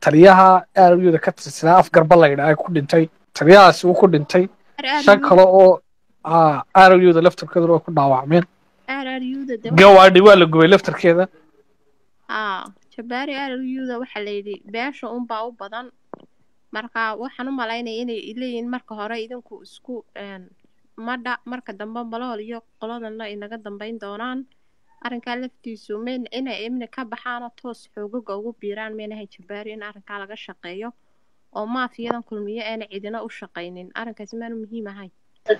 taliyaha aaruyada ka tirsanaa afgarba la yidhaha ku dhintay taliyahaasi uu ku dhintay shan kale oo aaruyada laftarkeeduna way ku dhaawacmeen gawaadhi waa la gubay laftarkeeda jabaari aaruyuda waxaa layidhi beesha unbaa u badan marka waxaan u malaynaya inay leeyihiin marka hore idinku isku madha marka dambe malool iyo qoladanna inaga dambayn doonaan arrinkaa laftiisu mayn inay imni ka baxaanoo toos xoogaga ugu biiraan maynahay jabaari in arrinkaa laga shaqeeyo oo maafiyadan kulmiyo eena cidina u shaqaynin arrinkaasi maanu muhiim ahayn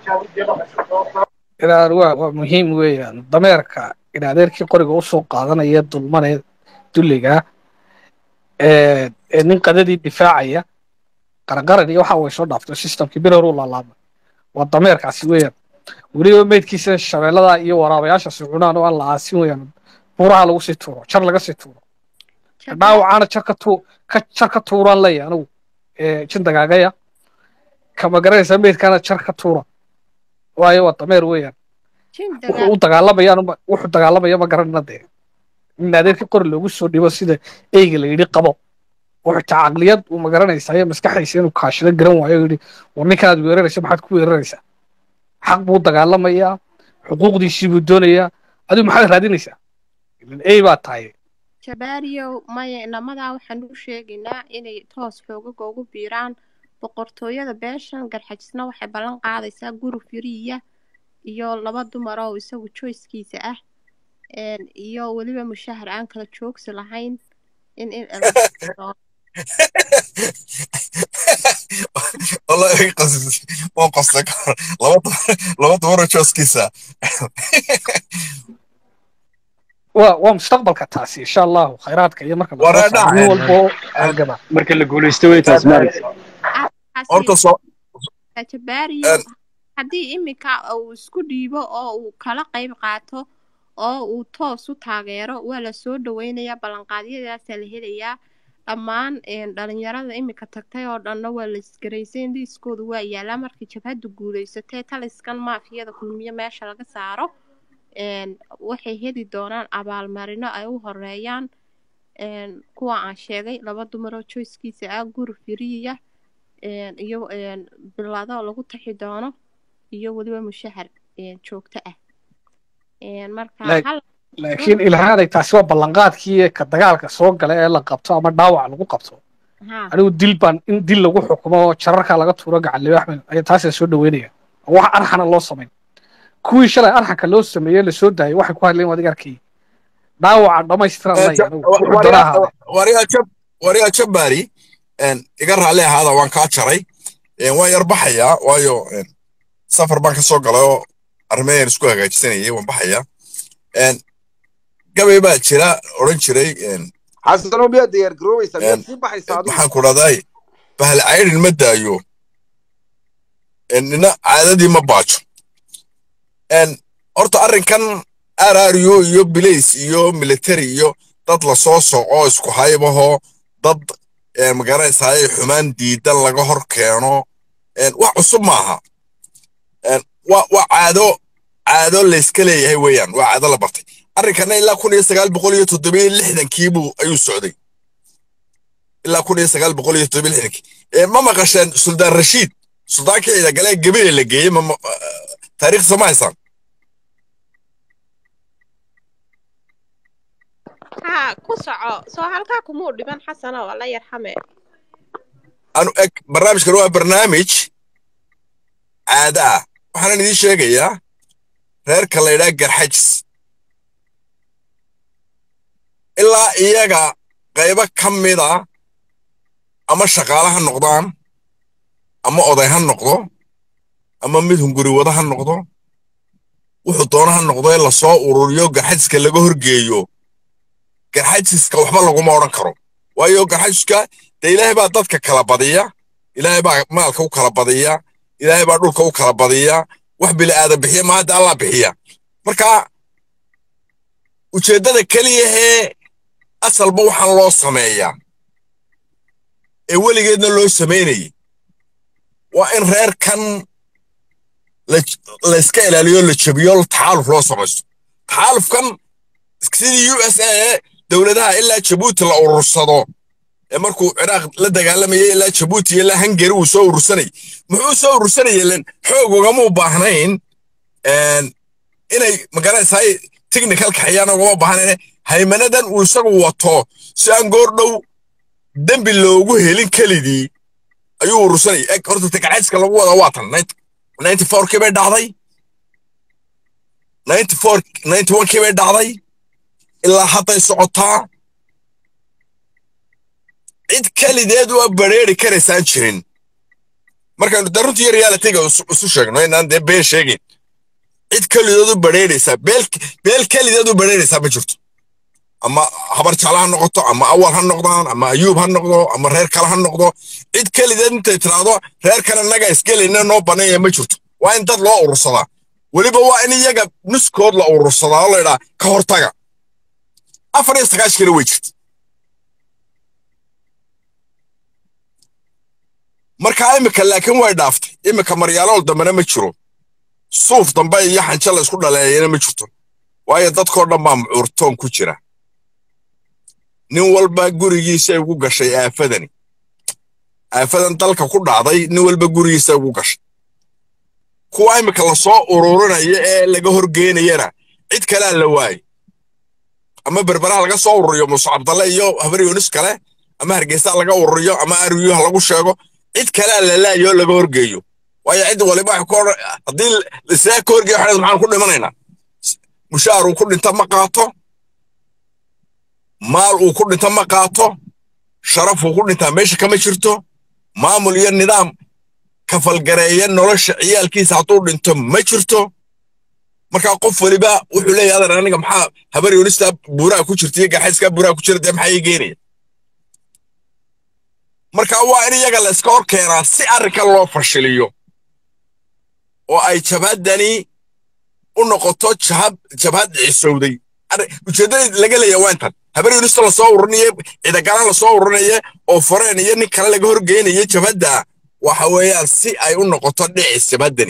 inaan waa waa muhiim weeyaan dameerka in adeerkii qoriga usoo qaadanaya dulmane dulliga ee nin qadadii difaacaya qaranqaran iyo waxa way soo dhaaftay systemkii bir horu laalaama waa dameerkaasi weeyaan weliba meydkiisa shabeellada iyo waraabayaashaasi cunaan oo aan la aasin weeyaan buuraha lagu sii tuuro jar laga sii tuuro dhaawacaana jar ka tuu ka jar ka tuuraan leeyahay anigu jin dagaagaya kama garanaysaa meydkaana jar ka tuura waayo waa dameer weeyaan wuxuu u dagaalamayaan wuxuu dagaalamaya ma garanana dee in adeerkii qori loogu soo dhibo sida eyga la yidhi qabo wuxuu taa caqliyad uu ma garanaysaa iyo maskaxdiisa inuu kaashado garan waayo yidhi war ninkaad weeraraysa maxaad ku weeraraysaa xaq buu dagaalamayaa xuquuqdiisii buu doonayaa adigu maxaad raadinaysaa ilan ey baa tahay jabaariyow maya inamadaa waxaan u sheegaynaa inay toos xoogaga ugu biiraan boqortooyada beeshan garxajisna waxay ballan qaadaysaa guri firiya iyo laba dumar oo isagu joyskiisa ah iyo weliba mushahar aan kala joogsi lahayn in والله قصص مو قصة لبط لبط مرة جوسكيسا waa waa mustaqbalka taasi insha allahu khayraadka iyo marka Waraa dhaca. nin walbo halgaba marka la guulaysto way taas maaragta horta soo jabaariyo haddii iminka uu isku dhiibo oo uu kala qayb qaato oo uu toos u taageero waa la soo dhaweynayaa ballanqaadyadaasaa la helayaa dhammaan dhalinyarada iminka tagtay oo dhanna waa la isgaraysay liiskooda waa yaalaa markii jabhaddu guulaysatee taliskan maafiyada kulmiyo meesha laga saaro waxay heli doonaan abaalmarino ay u horeeyaan kuwa aan sheegay laba dumaroo joyskiisa ah guri firiya iyo bilado lagu taxi doono iyo weliba mushahar joogto ah marka hal laakiin ilaahaday taasi waa ballanqaadkii ka dagaalka soo gala ee la qabto ama dhaawac lagu qabto haa anigu dil baan in dil lagu xukumo oo jararka laga tuuro gacanlibe axmed ayaa taasa soo dhaweynaya oo wax arxana loo samayn kuwii shalay arxanka loo sameeyey la soo daayay waxay ku hadleen adiga arkay dhaawaca dhammaystiran laya anigu wuxuu doonaa ahaade wariyaa jab wariyaa jabbaari iga raalli ahaada waan kaa jaray waan yar baxayaa waayo safar baan ka soo galay oo arrimayan isku hagaajisanayay waan baxayaa gabay baa jira odhan jiray xasano miyaad diyaar garoobeysaa miyaad sii baxaysaa adigu maxaan ku dhahday bahal caydhin ma daayo nina caadadii ma baajo horta arrinkan arario iyo bilays iyo military iyo dad lasoo soco isku haybaho dad magaranaysaay xumaan diidan laga hor keeno wax cusub maaha waa caado caado layska leeyahay weeyaan waa caado la bartay arrinkana ilaa kun iyo sagaal boqol iyo toddobiyo lixdankiibuu ayuu socday ilaa kun iyo sagaal boqol iyo toddobiyo lixdankii ma maqasheen suldaan rashiid suldaankii ciidagalee gabile la geeyey taariikhsa ma haysaan haa ku soco soo halkaa kumuu dhiban xasano alla yarxame anu eg barnaamijkan waa barnaamij caado ah waxaanan idiin sheegayaa reerka la yidhaha garxajis ilaa iyaga qaybo ka mida ama shaqaale ha noqdaan ama oday ha noqdo ama mid hunguri wada ha noqdo wuxuu doono ha noqdo in lasoo ururiyo garxajiska laga horgeeyo garxajiska waxba laguma odhan karo waayo garxajiska dee ilaahay baa dadka kala badiya ilaahay baa maalka u kala badiya ilaahay baa dhulka u kala badiya wax bili aadan bixiya ma hadda allah bixiya marka ujeeddada keliyahee asalba waxaan loo sameeyaa ee weligeedna loo samaynayay waa in reerkan layska ilaaliyo la jabiyo taxaaluf loo samaysto taxaalufkan sidii u s a dowladaha ilaa jabuuti la urursado ee markuu ciraaq la dagaalamayay ilaa jabuuti ilaa hungary uu soo urursanayay muxuu soo urursanayay len xoog ugama u baahnayn inay magaranaysaay technical kaxayaan ugama baahnayn haymanadan uu isagu wato si aan goor dhow dembi loogu helin kelidii ayuu urursanayay eg horta takacayska lagu wada waa tan ninety fourkii bay dhacday ninety four ninety onekii bay dhacday ilaa hadday socotaa cid kelideed waa bareeri karaysaan jirin markaanu de runtii realityga isu sheegno inaan dee been sheegin cid kelideed u bareeraysaa beel kelideed u bareeraysaa ma jirto ama habar jecla ha noqoto ama awal ha noqdaan ama ayuub ha noqdo ama reer kale ha noqdo cid kelideed intay tiraahdo reer kale naga isgelayna noo baneeya ma jirto waa in dad loo urursadaa weliba waa in iyaga nuskood la urursadaa oo laydhaa ka hortaga afar iyo sagaashkiina way jirta markaa imika laakiin way dhaaftay imika maryaalool dambena ma jiro suuf dambe iyo xanjo la isku dhaleeyana ma jirto waayo dadkoo dhan baa mucuurtoon ku jira nin walba gurigiisay ugu gashay aafadani aafadan dalka ku dhacday nin walba gurigiisay ugu gashay kuwa imika lasoo ururinaya ee laga horgeynayana cid kalea la waayey ama berberaha laga soo ururiyo muuse cabdalle iyo habar yunis kale ama hargeysa laga ururiyo ama aryuha lagu sheego cid kalea la laayo laga horgeeyo waayo cid waliba wax ku odhan haddii lisaa ka horgeeyo waxay maxaan ku dhimanaynaa mushaar uu ku dhinta ma qaato maal uu ku dhinta ma qaato sharaf uu ku dhintaa meesha kama jirto maamul iyo nidaam kafalgareeya nolosha ciyaalkiisa hadduu dhinto ma jirto markaa qof waliba wuxuu leeyahay adan aniga maxaa habar yunista buuraha ku jirta iyo gaxayskaa buuraha ku jira dee maxaa ii geenaya marka waa in iyaga la iska hor keenaa si arrinka loo fashiliyo oo ay jabhaddani u noqoto jabhad jabhad cisowday ujeeddada laga leeyahay waa intan habar yunista lasoo ururinaye ciidagalaan lasoo ururinaya oo foreen iyo nin kale laga horgeynaya jabhadda waxa weeyaan si ay u noqoto dhicis jabhaddani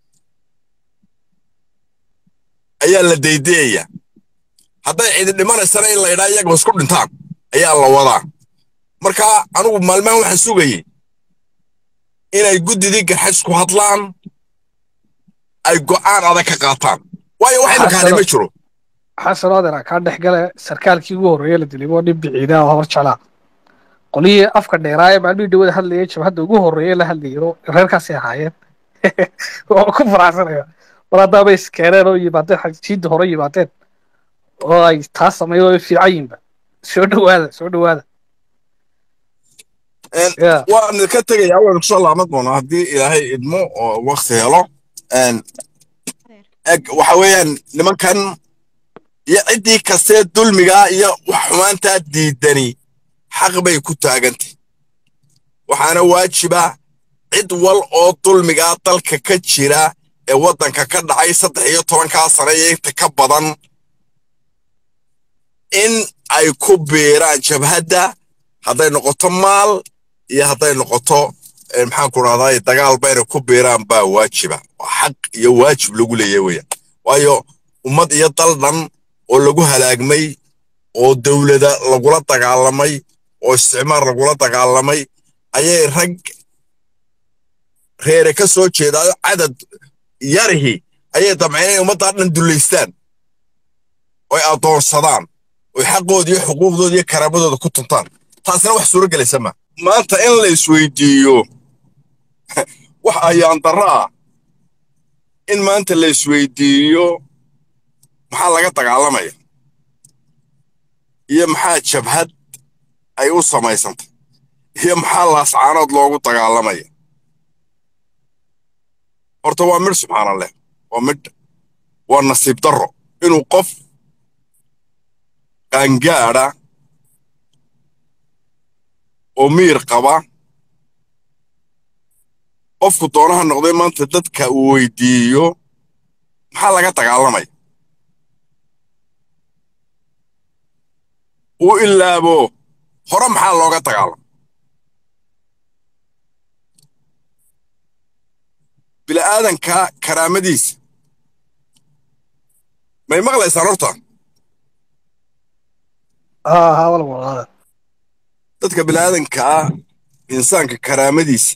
ayaa la daydeeya hadday cidi dhimanaysana in la idhaa iyaga isku dhintaan ayaa la wadaa marka anugu maalmahan waxaan sugayey inay guddidii garxaysku hadlaan ay go'aan adag ka qaataan waayo wax imikaani ma jiro xasan oodera kaa dhex gale sarkaalkii ugu horreeye la dilay waa nin biciidaa oo hor jeclaa qolihii afka dheeraaye maalmihii dhawada hadlayay jabhadda ugu horreeye la hadlayay reerkaasay ahaayeen oo ku faraxsanaya mar haddaaba iskeeneen oo yimaadeen xajiidda hore yimaadeen oo ay taas sameeyo oo fiican yihinba soo dhowaada soo dhowaada waan ka tegaya waan kusoo laaban doonaa haddii ilaahay idmo oo wakti helo eg waxa weeyaan nimankan iyo ciddii kastee dulmigaa iyo wax xumaantaa diidani xaq bay ku taagantay waxaana waajiba cid wal oo dulmigaa dalka ka jira ee waddanka ka dhacay saddex iyo tobankaa sane iyo inta ka badan in ay ku biiraan jabhadda hadday noqoto maal iyo hadday noqoto maxaan ku rahdaa dagaal bayna ku biiraan baa waajiba xaq iyo waajib lagu leeyahay weeyaan waayo ummad iyo dal dhan oo lagu halaagmay oo dowlada lagula dagaalamay oo isticmaar lagula dagaalamay ayay rag reere ka soo jeedaayo cadad yarihi ayay damceen inay ummaddaa dhan dullaystaan oy addoonsadaan oy xaqooda iyo xuquuqdooda iyo karaamadooda ku tuntaan taasina wax suuro gelaysa ma maanta in la isweydiiyo wax ayaan darro ah in maanta la isweydiiyo maxaa laga dagaalamaya iyo maxaa jabhad ay u samaysantay iyo maxaa laascaanood loogu dagaalamaya horta waa midh subxaana leh waa midh waa nasiib darro inuu qof qaangaadha oo miir qaba qofku doonaha noqday maanta dadka uu weydiiyo maxaa laga dagaalamaya uu ilaabo hore maxaa looga dagaalama bila'aadanka karaamadiisa may maqlaysaan horta ها ها والله والله dadka bini'aadanka ah insaanka karaamadiisa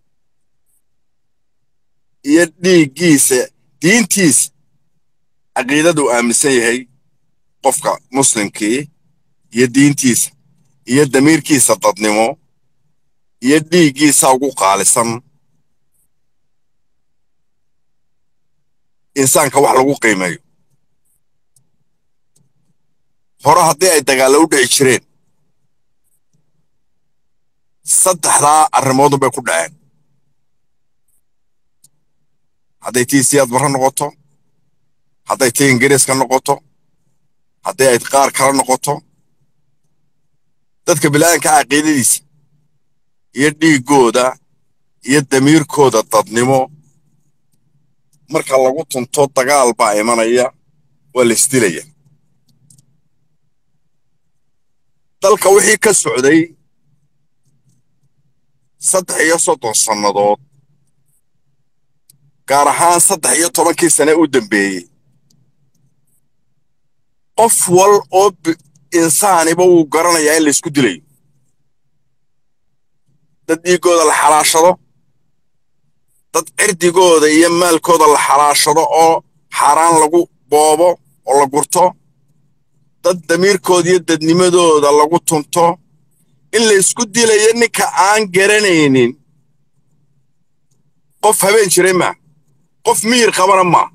iyo dhiiggiisa diintiisa caqiidaduu aaminsan yahay qofka muslimkii iyo diintiisa iyo damiirkiisa dadnimo iyo dhiiggiisa ugu qaalisan insaanka wax lagu qiimeeyo hore haddii ay dagaallo u dhici jireen saddexdaa arrimoodun bay ku dhaceen hadday tii siyaad barre noqoto hadday tii ingiriiska noqoto haddii ay qaar kala noqoto dadka bilaadanka caqiidadiisa iyo dhiiggooda iyo damiirkooda dadnimo marka lagu tunto dagaal baa imanaya waa la isdilaya dalka wixii ka socday saddex iyo soddon sannadood gaar ahaan saddex iyo tobankii sane u dambeeyey qof wal oo insaaniba wuu garanayaa in laysku dilayo dad dhiiggooda la xalaashado dad cirdigooda iyo maalkooda la xalaashado oo xaaraan lagu boobo oo la gurto dad damiirkooda iyo dadnimadooda lagu tunto in laysku dilayo ninka aan garanaynin qof habeen jiray maa qof miyir qabana maa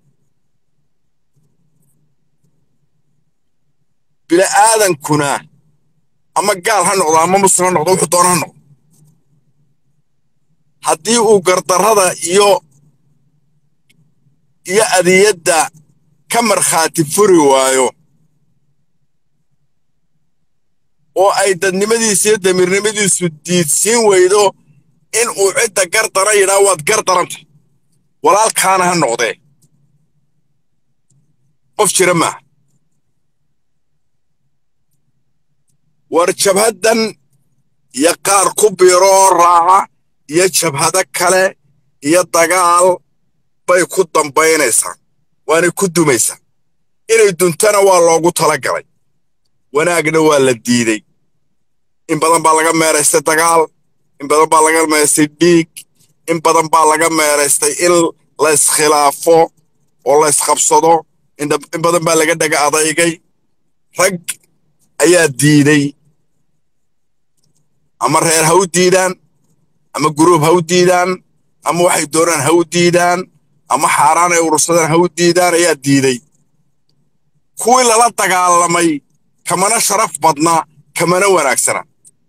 bila'aadankuna ama gaal ha noqdo ama muslim ha noqdo wuxuu doona ha noqdo haddii uu gardarrada iyo iyo adiyadda ka markhaati furi waayo oo ay dadnimadiisa iyo damiirnimadiisu diidsiin weydo in uu cidda gardara yidhaa waad gardaranta walaalkaana ha noqdee qof jira maaha war jabhaddan iyo qaar ku biiro oo raaca iyo jabhado kale iyo dagaal bay ku dambaynaysaa waanay ku dumaysaa inay duntana waa loogu tala galay wanaagna waa la diidey in badan baa laga meeraystay dagaal in badan baa laga meeraystay dhiig in badan baa laga meeraystay in la iskhilaafo oo la isqabsado in badan baa laga dhaga adaygay rag ayaa diidey ama reer ha u diidaan ama guruub ha u diidaan ama waxay doonaan ha u diidaan ama xaaraan ay urursadaan ha u diidaan ayaa diidey kuwii lala dagaalamay kamana sharaf badna kamana wanaagsana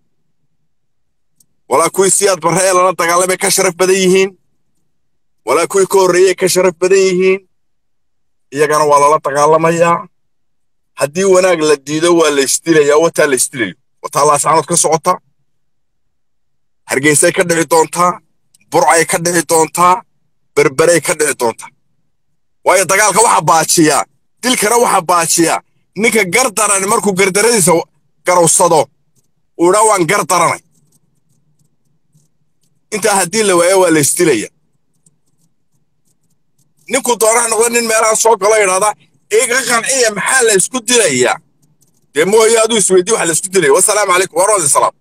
walaa kuwii siyaad barre ee lala dagaalamay ka sharaf badan yihiin walaa kuwii ka horreeyey ka sharaf badan yihiin iyagana waa lala dagaalamayaa haddii wanaag la diido waa la isdilayaa wataa la isdilayo wataa laascanood ka socota hargeysay ka dhici doontaa burcay ka dhici doontaa berberay ka dhici doontaa waayo dagaalka waxaa baajiyaa dilkana waxaa baajiyaa ninka gardaran markuu gardaradiisa garowsado uu idhaa waan gar daranay intaa haddii la waayo waa la isdilaya ninkuu doonaa noqda nin meelaha soo galo idhahda iga qanciya maxaa la isku dilayaa dee mooye aduu isweydii waxa la isku dilaya wasalaamu calaykum warahmatu salaam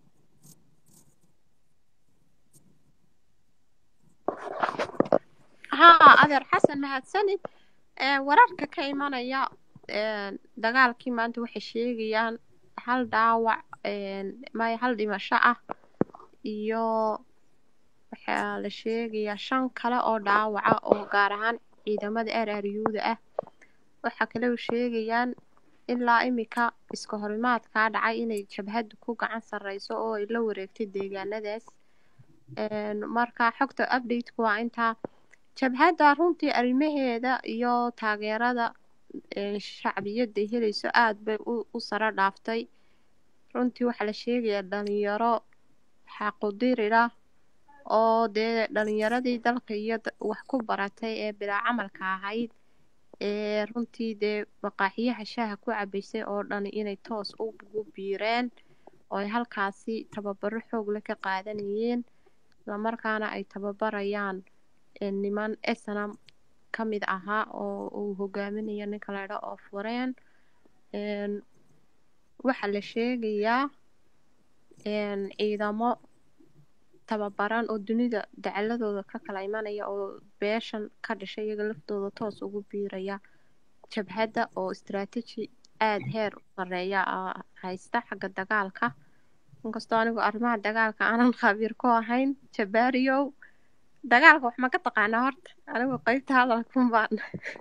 haa adeer xasan mahadsanid wararka ka imanaya dagaalkii maanta waxay sheegayaan hal dhaawac maya hal dhimasho ah iyo waxaa la sheegayaa shan kale oo dhaawaca oo gaar ahaan ciidamada araryuuda ah waxaa kale u sheegayaan ilaa imika iska horimaadkaa dhacay inay jabhaddu ku gacan sarreyso oo ay la wareegtay deegaanadaas marka xogta updateka waa intaa jabhadda runtii arrimaheeda iyo taageerada shacbiyadda helayso aad bay u saro dhaaftay runtii waxaa la sheegayaa dhalinyaro xaqudirira oo dee dhalinyaradii dalka iyo wax ku baratay ee bilaa camalka ahayd ee runtii dee maqaaxiyaha shaaha ku cabaysay oo dhan inay toos ugu biireen oo ay halkaasi tababaro xoog leh ka qaadanayeen islamarkaana ay tababarayaan niman snam ka mid ahaa oo uu hogaaminayo ninka laydha oo fureen waxaa la sheegayaa een, ciidamo tababaran oo dunida dacaladooda ka kala imanaya oo beeshan ka dhashay iyaga laftooda toos ugu biiraya jabhadda oo istaraatiiji aada heer u sareeya ah haysta xagga dagaalka inkastoo anigu arrimaha dagaalka aanan khabiir ku ahayn jabaariyow dagaalka wax ma ka taqaanaa horta anigu qeybta hadalkun baan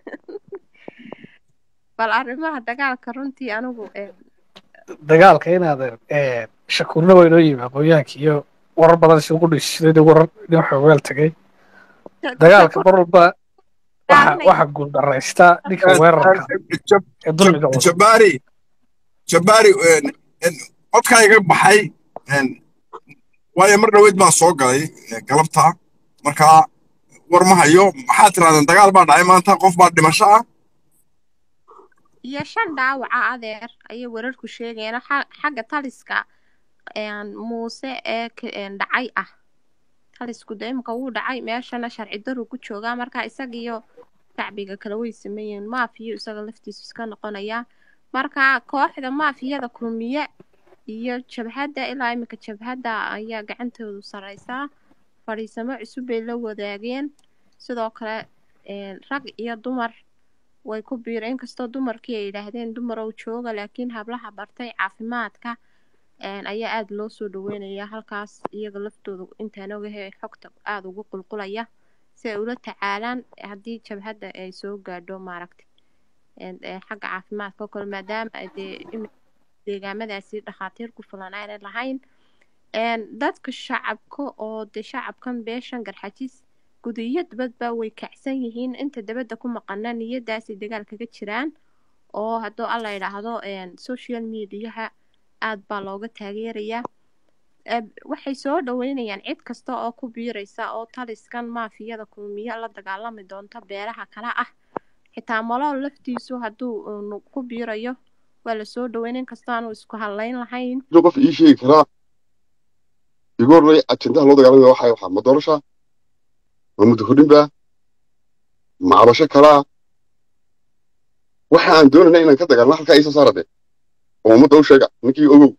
bal arrimaha dagaalka runtii anigu een, dagaalka inaad eh, shakuurna waa inoo yimi aqoonyahanka iyo warar badan si ugu dhisiday warar inoo xoogeel tagay dagaalka mar walba waxa Daadanaya. waxa guuldaraysta ninka weerarka ee dulmiga wada jabaari jabaari codkaa iga baxay een, waayo mar dhaweyd baan soo galay eh, galabta markaa war ma hayo maxaa tirahdeen dagaal baa dhacay maanta qof baa dhimasho ah iyo shan dhaawaca adeer ayay wararku sheegayaan xa- xagga taliska een, muuse ee ka- een, dhacay ah talisku de imika wuu dhacay meeshana sharci daru ku joogaa marka isagiyo shacbiga kale way sameeyeen maafiyo isaga laftiisu iska noqonaya marka kooxda maafiyada kulmiye iyo jabhadda ilaa imika jabhadda ayaa gacantoodu sareysaa fadhiisamo cusub bay la wadaageen sidoo kale een, rag iyo dumar way ku biireen inkastoo dumarkii ay yidhaahdeen dumarow jooga laakiin hablaha bartay caafimaadka een, ayaa aada loo soo dhaweynayaa halkaas iyaga laftooda intaan ogahay xogta aada ugu qulqulaya si ay ula tacaalaan haddii jabhadda ay soo gaadho maaragtay een, ee, xagga caafimaadka oo kale maadaama ay dee imi- deegaamadaasi dhakhaatiir ku filan aanay lahayn een, dadka shacabka oo de shacabkan beeshan garxajis guda iyo dibadba way kacsan yihiin inta dabadda ku maqana niyadaasi dagaal kaga jiraan oo hadduu alla yidhaahdo een, social mediaha aad baa looga taageerayaa Eb- waxay soo dhaweynayaan cid kasta oo ku biiraysa oo taliskan maafiyada kulmiye la dagaalami doonta beeraha kale ah xitaa malool laftiisu hadduu unu ku biirayo waa lasoo dhaweyn inkastoo aanu isku hadlayn lahayn inuu qof ii sheegi karaa igu horreey ajendaha loo dagaalamaya waxaa waxaa ma doorasha ma muddo kordhinba ma cabasho kalaa waxa aan doonayna inaan ka dagaalno halkaa iisoo saarade oo ummadda u sheega ninkii ogow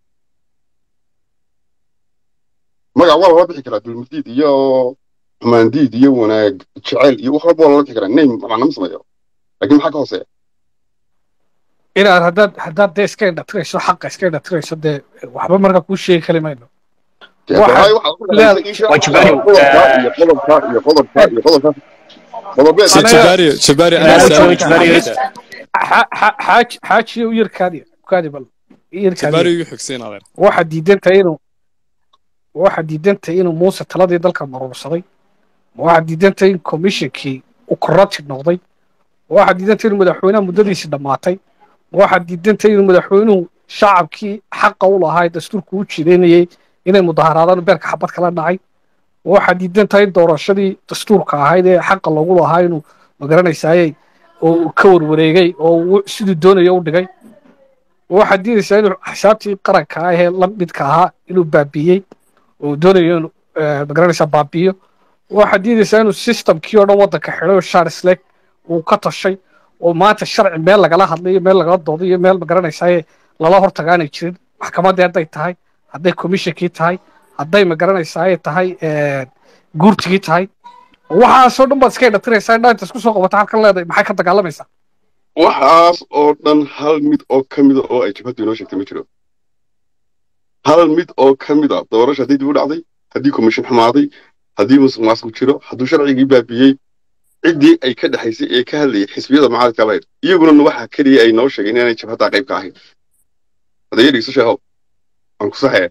magac waa lala bixi karaa dulmadiid iyo xumaandiid iyo wanaag jecel iyo wax walba waa lala bixi karaa name macna ma sameeyo laakiin maxaa ka hooseeya inaad haddaad haddaad dee iska indhatirayso xaqa iska indhatirayso dee waxba markaa kuu sheegi kari mayno Dee Waxaad haddana waxaad ku dhaqaysaa leedahay- ii sheeg Wajibaani, qodobka eh, iyo qodobka iyo qodobka iyo qodobka qodobeed Anaga- jabari jabari Anaga- ana Anaga- saami xa- xa- xaaji xaajiyo u yarkaadi kaadi bal yarkaadi jabari igu xigsiin adeer waxaad diidantahay inuu waxaad diidantahay inuu muuse taladii dalka maruursaday waxaad diidantahay in commissionkii uu corrupted noqday waxaad diidantahay inuu madaxweynaha muddadiisi dhammaatay waxaad diidantahay inuu madaxweynuhu shacabkii xaqa u lahaa ee dastuurku u jideynayay inay mudaharaadaan beerka xabad kala dhacay waxaad diidan tahay in doorashadii dastuurka ahayd ee xaqa loogu lahaa inuu magaranaysaayey oo uu ka warwareegay oo uu siduu doonayo u dhigay waxaad diidaysaa inuu xisaabtii qaranka ah ee la midka ahaa inuu baabiiyey oo uu doonayo inuu eh, magaranaysaa baabiiyo waxaad diidaysaa inuu systemkii oo dhan waddanka xidhay oo sharisleg uu ka tashay oo maanta sharci meel lagala hadlayo meel lagala dooday iyo meel magaranaysaayee lala hortaga aanay jirin maxkamaddii hadday tahay hadday commissionkii tahay hadday magaranaysaayee tahay eh, guurtigii tahay waxaasoo dhan baad iska indhatiraysaa indhaa inta isku soo qabata halkan leedahay maxay ka dagaalamaysaa waxaas oo dhan hal mid oo ka mida oo ay jabhaddu inoo sheegtay ma jiro hal mid oo ka mid a doorasha haddii dib u dhacday haddii komishin xumaaday haddii musuq maasuq jiro hadduu sharcigii baabiyey ciddii ay ka dhexaysay ee ka hadlayay xisbiyada mucaaradka lahayd iyaguna waxaa keliya ay noo sheegeen inaanay jabhaddaa qayb ka ahayn hadaya dhegeyso sheehow aan ku saxaya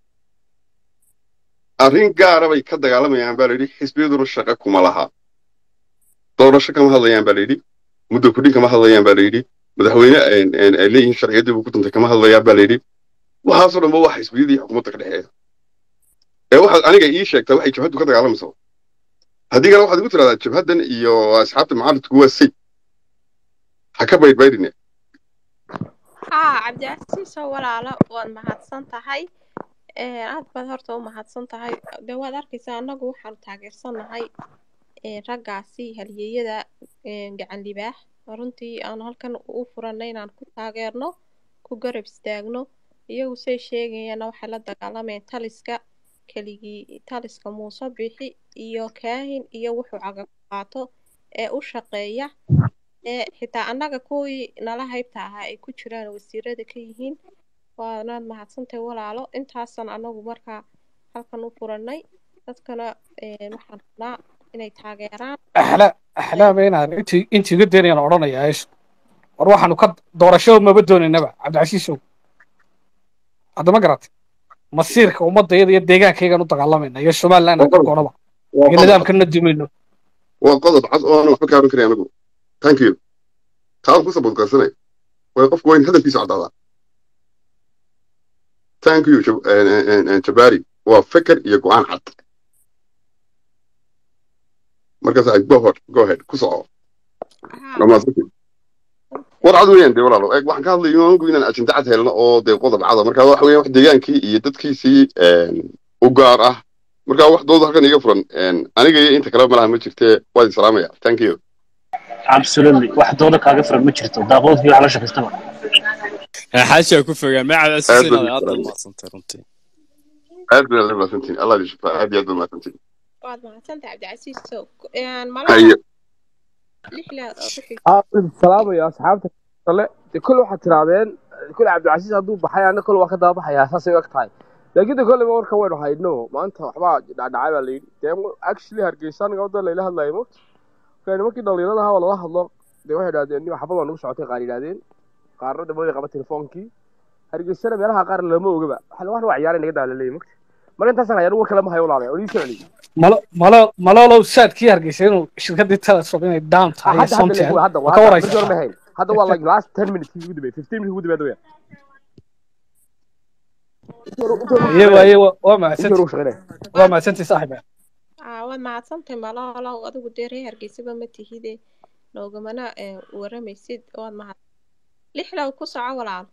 arrin gaara bay ka dagaalamayaan baa layidhi xisbiyaduna shaqo kuma laha doorasho kama hadlayaan baa layidhi muddo kudhin kama hadlayaan baa layidhi madaxweyne ay- ay ay leeyihiin sharciyaddii buu ku duntay kama hadlayaan baa layidhi waxaasoo dhanba waa xisbiyadii xukuumadda ka dhexeeya ee waxaad aniga ii sheegtaa waxay jabhaddu ka dagaalamayso haddii kale waxaad igu tiraahdaa jabhaddan iyo asxaabta mucaaradku waa say ha ka baydhbaydhine haa cabdicasiisoo walaalo waad mahadsan tahay Ee, aad baad horta u mahadsan tahay dee waad arkaysaa annagu waxaanu taageersanahay ee, raggaasi halyeeyada ee, gacan libaax runtii aanu halkan u furanay inaan ku taageerno ku garab istaagno iyagu say sheegayaana waxay la dagaalamayeen taliska keligii taliska muuse bixi iyo kaahin iyo wuxuu caga ku qaato ee u shaqeeya ee xitaa annaga kuwii nala haybta ahaa ay ku jiraan wasiirada ka yihiin waanaad mahadsantahay walaalo intaasan anagu markaa halkan u furanay dadkana een, waxaan rabnaa inay taageeraan axla axlaama inaan intii intii iga daynayaan odhanayaa eeshu war waxaanu ka doorasho maba doonaynaba cabdicasiisow hadda ma garatay masiirka ummadayada iyo deegaankaygaan u dagaalamayna iyo somaliland waa ka qodob goonaba waa iyo qodob cad nidaamkana dumayno waa qodob cad oo aan waxba kaaban karin anigu thank you taan ku sabadqasanay way qofku waa in hadalkiisa caddaadaa thank you Jab- een, een, een, een, jabari waa feker iyo go'aan cad markaas ay go ahead go ahead ku soco haa dhammaansantii war cad weeyaan dee walaalo eeg waxaan ka hadlayo anigu inaan ajinda cad helno oo dee qodob cada marka waxa weeyaan wax deegaankii iyo dadkiisii een, u gaar ah marka wax dooda halkan iga furan een, aniga iyo inta kale malaha ma jirtee waad isalaamaya thank you absolutely wax dooda kaaga furan ma jirto daaqoodkii wax la shaqaystaba xaashaa ku fogaan ma aad cabdicasiis baad inaad aad baad isalaamaya mahadsantay runtii aad baad la mahadsantihin allah idin shafaa aad iyo aad baad mahadsantihin waad mahadsantahay cabdicasiis so malaha haye lixla ku xig aa salaamaya asxaabta kale de kol waxaad tirahdeen kol cabdicasiis hadduu baxay ana kol waa ka daba baxayaa saasay u eg tahay laakiin de kolleyba warka waynu hayno maanta waxbaa dhacdhacay baa layidhi dee actually hargeysa aniga wadda layla hadlayo mo marka nimankii dhalinyarada ahaa waa lala hadlo dee waxay idhahdeen nin xabad waa nagu socotay qaar yidhahdeen qaarna dabada qaba telefoonkii hargeysana meelaha qaar lama ogaba waxa waxna waa ciyaara naga daalaleeyay mogta marka intaasaan hayaan war kale ma hayo walaalahay odii soo celiyay malo malo malolow saadkii hargeysa inuu shirkadii telesom inay down Ah, tahay iyo hadda hadda somtel leeyahay hadda ma ka hadda markii hore ma waraysataa hayn hadda waa like last 10 minutes ugu dambeeyay 15 minutes ugu dambeeyay weeyaan intii hore intii hore iye shaqeynaya waaye waa intii mahadsanti hore shaqeynaya waa waad mahadsanti saaxiiba aa waad mahadsantahay malolow adigu dee reer hargeysaba ma tihide noogamana eh, waramaysid waad mahad lixlow ku soco walaal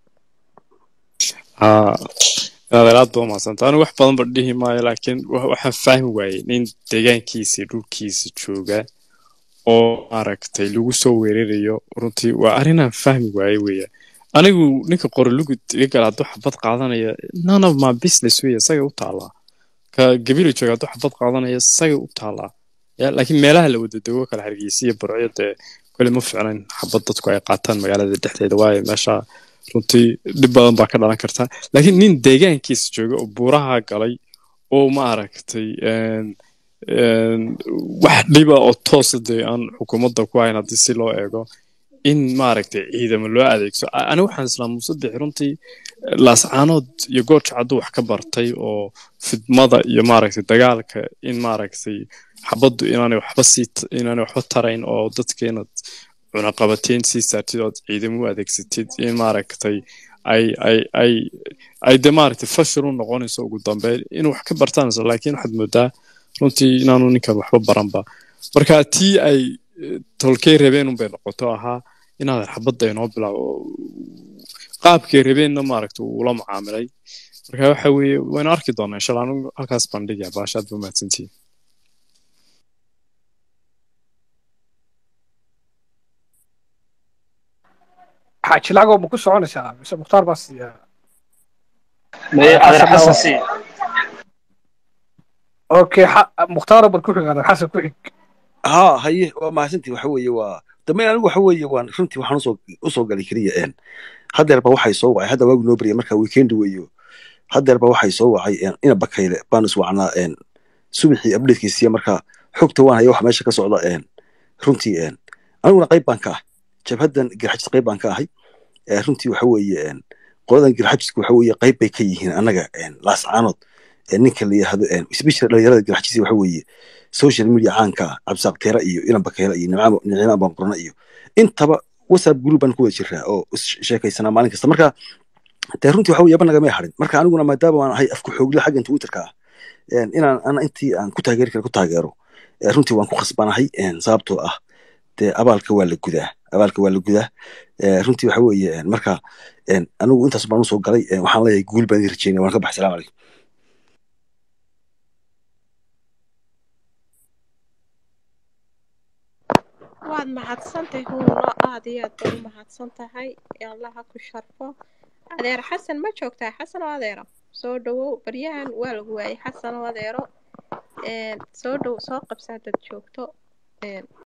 haa inaad aad baa mahadsantay anigu wax badan ba dhihi maayo laakiin wa- waxaan fahmi waayey nin deegaankiisa dhulkiisa jooga oo maaragtay lagu soo weerarayo runtii waa arrinaan fahmi waaye weya anigu ninka qorolugud iga gala hadduu xabad qaadanaya none of my business weya isaga u taalaa ka gabila jooga hadduu xabad qaadanaya isaga u taalaa ya laakiin meelaha la wada dego kala hargeysa iyo barco dee kole ma ficnayn xabad dadku ay qaataan magaalada dhexdeeda waayo meesha runtii dhib badan baa ka dhalan karta laakiin nin deegaankiisa jooga oo buuraha galay oo ma aragtay een een wax dhiba oo toosa dee aan xukuumadda ku hayn haddii si loo eego in maaragtay ciidamo loo adeegso A- aniga waxaan islaa muuse bixi runtii laascaanood iyo gooja cadduu wax ka bartay oo fidmada iyo maaragtay dagaalka in maaragtay xabaddu inaanay waxba sii t- inaanay waxba tarayn oo dadka inaad cunaqabateyn sii saartid oo aad ciidamo u adeegsatid in maaragtay ay ay ay ay de maaragtay fashil u noqonayso ugu dambeyn inuu wax ka bartaan isla laakiin waxaad moodaa runtii inaanu ninkan waxba baranba marka tii ay eh, tolkey rabeen unbay noqoto ahaa inaadan xabadda inoo bilaabo qaabkay rabeenna maaragta uu ula mucaamilay marka waxa weeye waynu arki doonaa insha allah anigu halkaas baan dhigaya baasha aad ba mahadsantihiin xaaji lacagoo ma ku soconaysaa mise mukhtaar baa siiya Mee adeer xasan xasan baa si okay xa- mukhtaaro bal ku xig adeer xasan ku xig ها هي ما سنتي waxa weeye waa dameen anigu waxa weeye waan runtii waxaan usoo usoo galay kaliya een hadeerba waxay soo wacay hadda waagu noo bariyay marka weekend weeyo hadeerba waxay soo wacay een ina bakayle baan is wacnaa een subaxii updatekiisiya marka xogta waan haya wax meesha ka socda een runtii een aniguna qayb baan ka ah jabhadan garxajis qayb baan ka ahay ee runtii waxa weeye een qoladan garxajiska waxa weeye qayb bay ka yihiin annaga een laascaanood ee ninka la yihahdo een especially dhalinyarada garxajisi waxa weeye social media caanka ah cabsaaq teera iyo ilan bakeela iyo nicmaamo nicmaam baan qorna iyo intaba whatsapp group baan ku wada jiraa oo is sheekaysanaa maalin kasta marka dee runtii waxa weeye nagamay harin marka aniguna maadaama waan ahay afku xoogle xaggan twitterka ah een inaan ana intii aan ku taageeri kara ku taageero ee runtii waan ku khasbanahay een sababtoo ah dee abaalka waa la gudaa abaalka waa la gudaa ee runtii waxa weeye een marka een anigu intaas baan usoo galay een waxaan leeyahay guul baan idin rajeynaya waan ka baxay salaamu calaykum waad mahadsantahay huuno aad iyo aad baad u mahadsan tahay allaha ku sharfo adeer xasan ma joogtaa xasan oo adeero soo dhawow baryahan waa lagu waayay xasan oo adeero een, soo dhow soo qabsa haddaad joogto een,